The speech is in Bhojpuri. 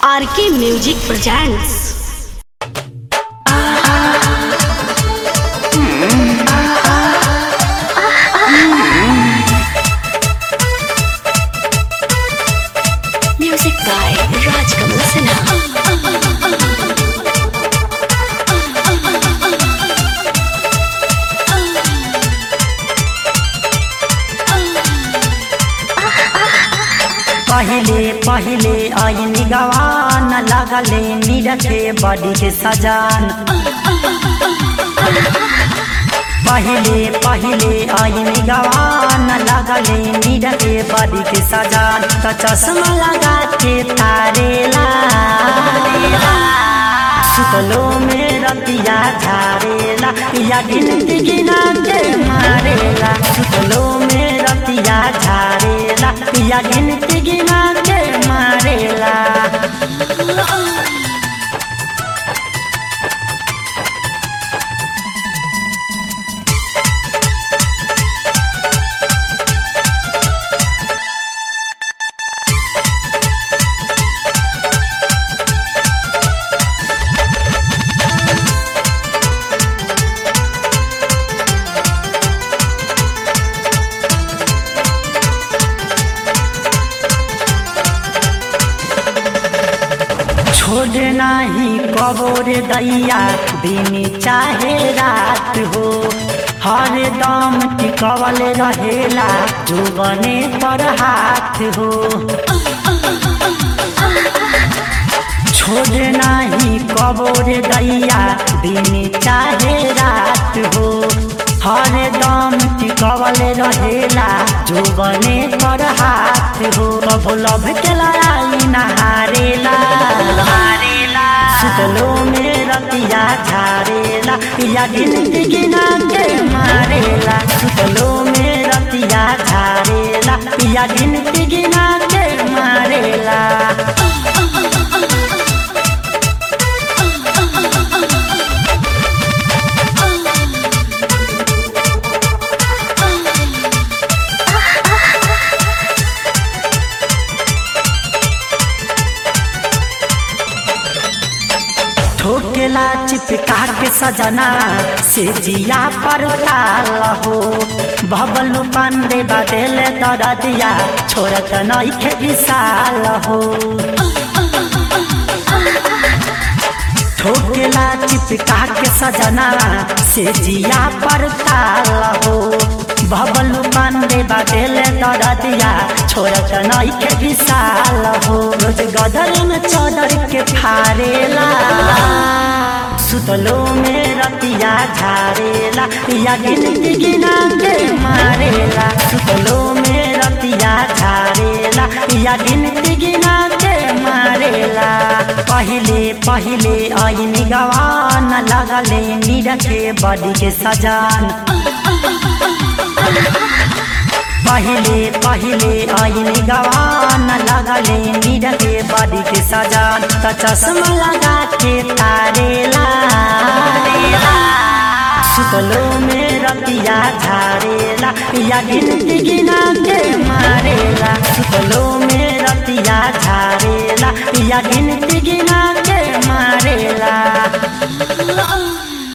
RK music presents music by Rajkamal Sinha पहले पहले आईनी गवान लगले निरखे बड़ी के सजान पहले पहले आईनी गवान लगले निरखे बड़ी के सजान तो चश्मा लगा के तारेला सुतलो में रतिया झारेला पिया गिनती गिना के मारेला सुतलो में रतिया झारेला पिया गिनती गिना के मारेला छोड़ नाही कबोर दैया दिन चाहे रात हो हर दम टिकवल रहेला जुबने पर हाथ हो छोड़ नाही कबोर दैया दिन चाहे रात हो हर दम टिकवल रहेला जुबने पर हाथ हो कबो लभ के लड़ाई नहारेला सुतलो में रतिया झारेला पिया गिनती गिना के मारेला सुतलो में रतिया झारेला पिया गिनती गिना के मारेला ठोकेला चिपका के सजना से जिया पर ताल हो बबलू पांडे बदल दरदिया छोड़त नहीं के विशाल हो ठोकेला चिपका के सजना से जिया पर ताल हो बबलू पांडे बदल दरदिया छोड़त नहीं के विशाल हो रोज गदर में चौदर के फारेला सुतलो में रतिया झारेला पिया गिनती गिना के मारेला सुतलो में रतिया झारेला पिया गिनती गिना के मारेला पहले पहले आईनी गवान लगले निरखे बड़ी के सजान पहले पहले आईनी गवान लगले निरखे बड़ी के सजान त चश्मा लगा के तारेला सुतलो में रतिया झारेला पिया गिनती गिना के मारेला सुतलो में रतिया झारेला पिया गिनती गिना के मारेला